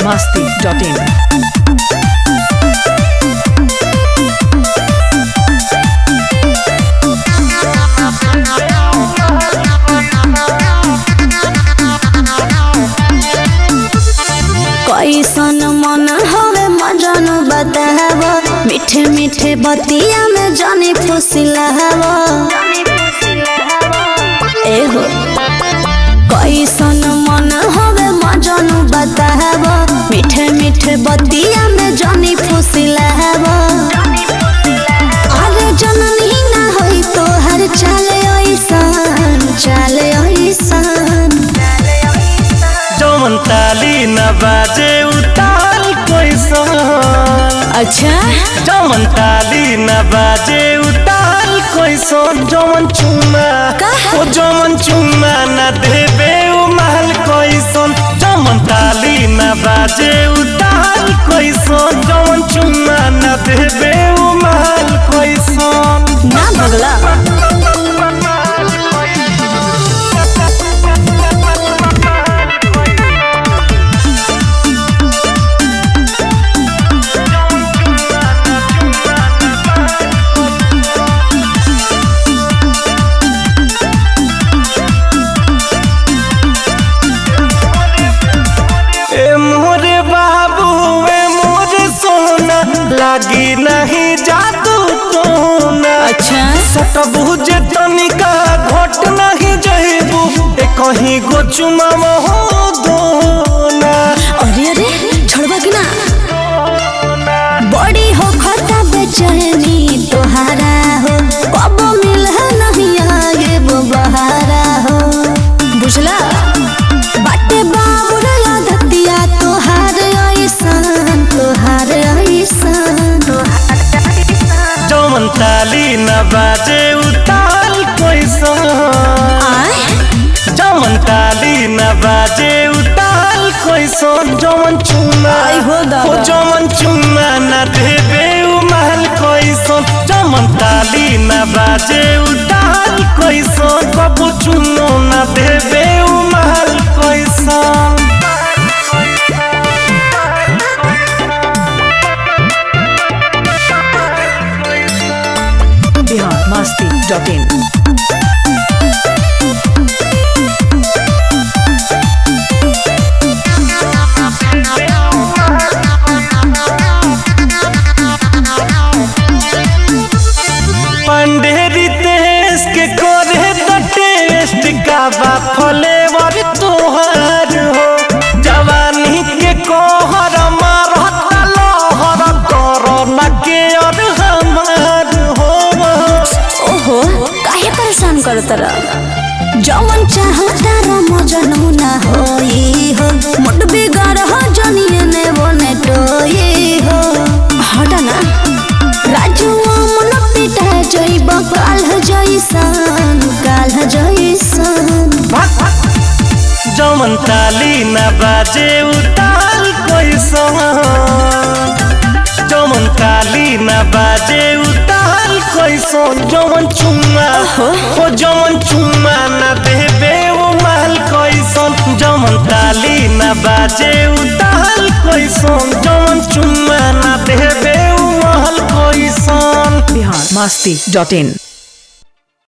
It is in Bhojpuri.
masti.in. कैसन मन हवे मजन बताव मीठे मीठे बतिया में जानी फुसिलाव एहो कैसन मन हवे मजन बताव मीठे मीठे बतिया में जानी फुसिलाव अरे जननी ना होई तो हर चाले ऐसन चाले ऐसन जौन ताली न बाजे उताल कैसन अच्छा जौन ताली न बाजे उताल कैसन जौन चुमा का? ओ जौन चुमा न देबे उ महल कैसन जौन ताली न बाजे उताल कैसन जौन चुमा न देबे उ महल कैसन ना भगला ए मोरे बाबू ए मोरे सोना लागी नहीं जादू टोना अच्छा सटबू जे तनिका घट नहीं जइबू ए कहीं गो चुमा हो दोना अरे अरे छोड़बा कि ना बड़ी हो खता बेचैनी तोहारा हो कब मिल नहीं आगे वो बहारा हो बुझला बाटे बाबू रे आदतिया तोहार ऐसन तोहार ऐसन जौन ताली न बाजे उताल कैसन आय जौन ताली न बाजे उताल कैसन जौन चुमा आई हो दादा। ओ जौन चुमा न देबे उ महल कैसन जौन ताली न बाजे उताल कैसन कबू चुनो न देबे उ महल कैसन Bihar masti.in. पंडेरी देश के करे तो टेस्ट का बा फ्लेवर तोहर हो जवानी के कोहर मारता लहर करो न के और हमार हो ओहो काहे परेशान करत रह जवन चाहता र मजनू ना होई हो मुट बिगाड़ हो जनिए ने बने टोई हो हट ना राजू मन पिटा जइब काल जइसन काल जइसन जमन ताली न बाजे उताल कैसन जमन ताली न बाजे उताल कैसन जमन चुम्मा ओ जमन चुम्मा न देबे ओ महल कैसन जमन ताली न बाजे उताल कैसन जमन चुम्मा न देबे ओ महल कैसन Bihar masti.in.